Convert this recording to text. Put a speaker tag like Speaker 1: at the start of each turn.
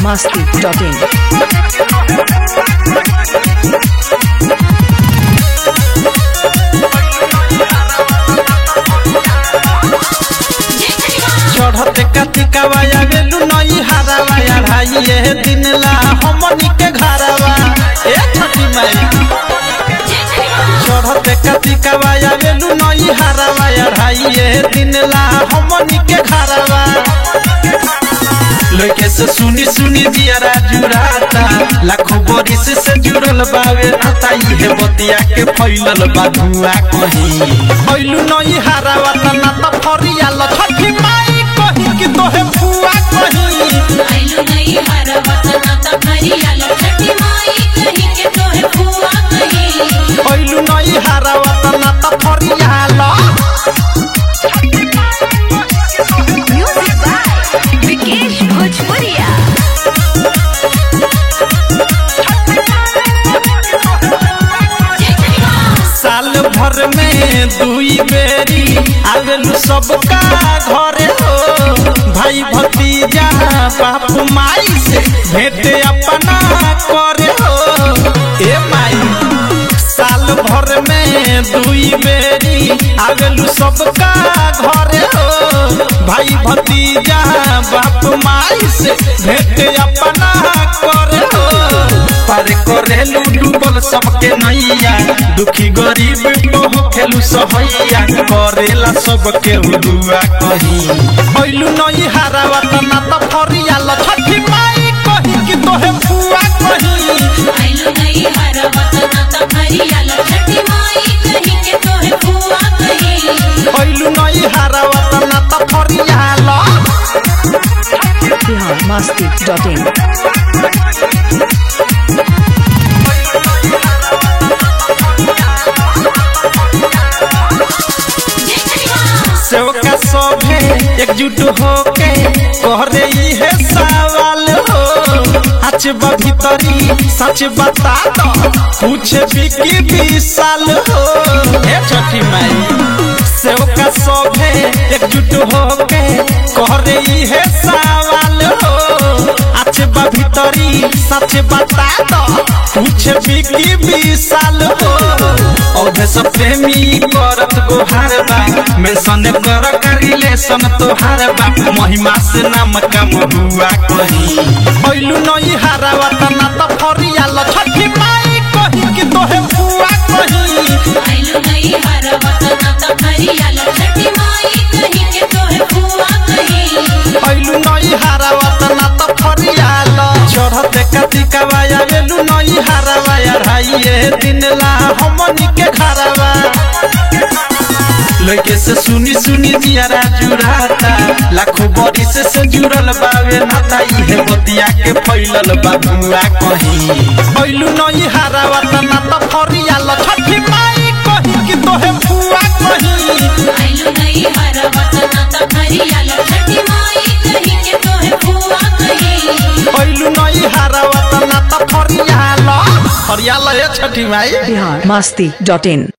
Speaker 1: masti.in.
Speaker 2: चढ़ते कतिकावा आवेलू नई हारावा या भाई ये दिन ला हमनी के घरवा ए छठी माई चढ़ते कतिकावा आवेलू नई हारावा या भाई ये दिन ला हमनी के घरवा लड़के से सुनी सुनी दियारा जुड़ाता लाखों बरिस से जुड़ल बावे आता ये बतिया के फैलल बा धुआ कहीं फैलू नई हारावा त ना त फरिया ल छठी माई कहीं कि तोहे फुआ कहीं
Speaker 3: आइलो नहीं हर वतना त फरियालो छठी माई कहीं के तोहे फुआ कहीं
Speaker 2: फैलू नई हारावा त ना त फरिया ल
Speaker 1: Music by Vikesh Bhojpuria.
Speaker 2: साल भर में दुई बेरी आवेलू सबका घरे हो भाई भतीजा बापू माई से भेंट अपना करे हो ए माई साल भर में दुई बेरी आवेलू सबका घरे हो भाई भतीजा बाप माई से भेंट अपना करे हो पार करेलू डूबल सबके नैया दुखी गरीब बहु खेलू सहैया करेला सबके हुआ कहीं ऐलू नई हारावा त ना त फरिया ल छठी माई कहीं कि तोहे फुआ कहीं
Speaker 3: आइलो नहीं हर वतना त फरियालो छठी माई कहीं के तोहे फुआ कहीं
Speaker 2: ऐलू नई हारावा त ना त फरिया ल
Speaker 1: Bihar masti.in.
Speaker 2: सेवका सभे एकजुट होके करे है सवाल हो आज भीतरी सच बता दो कुछ बिकी विशाल हो हे छठी माई सेवका सभे एकजुट होके करे है सवाल हो आज भीतरी सच बता दो कुछ बिकी विशाल हो औधे सब प्रेमी करत गोहार बा मैं सने कर रिलेशन तोहार बा महिमा से नाम कम हुआ कहीं ऐलू नई हारावा त ना त फरिया ल छठी माई कहीं कि तोहे फुआ कहीं
Speaker 3: आइलो नहीं हर वतना त फरियालो छठी माई कहीं के तोहे फुआ कहीं
Speaker 2: ऐलू नई हारावा त ना त फरिया ल चढ़ते कतिकावा आवेलू नई हारावा या भाई ये दिन ला हमनी के घरवा लड़के से सुनी सुनी दियारा जुड़ाता लाखों बरिस से जुड़ल बावे नाता इहे बतिया के फैलल बा धुआ कहीं ऐलू नई हारावा त ना त फरिया ल छठी माई कहीं कि तोहे फुआ कहीं
Speaker 3: आइलो नहीं हर वतना त फरियालो छठी माई कहीं के तोहे फुआ कहीं
Speaker 2: ऐलू नई हारावा त ना त फरिया ल फरिया ल ए छठी माई
Speaker 1: Bihar masti.in.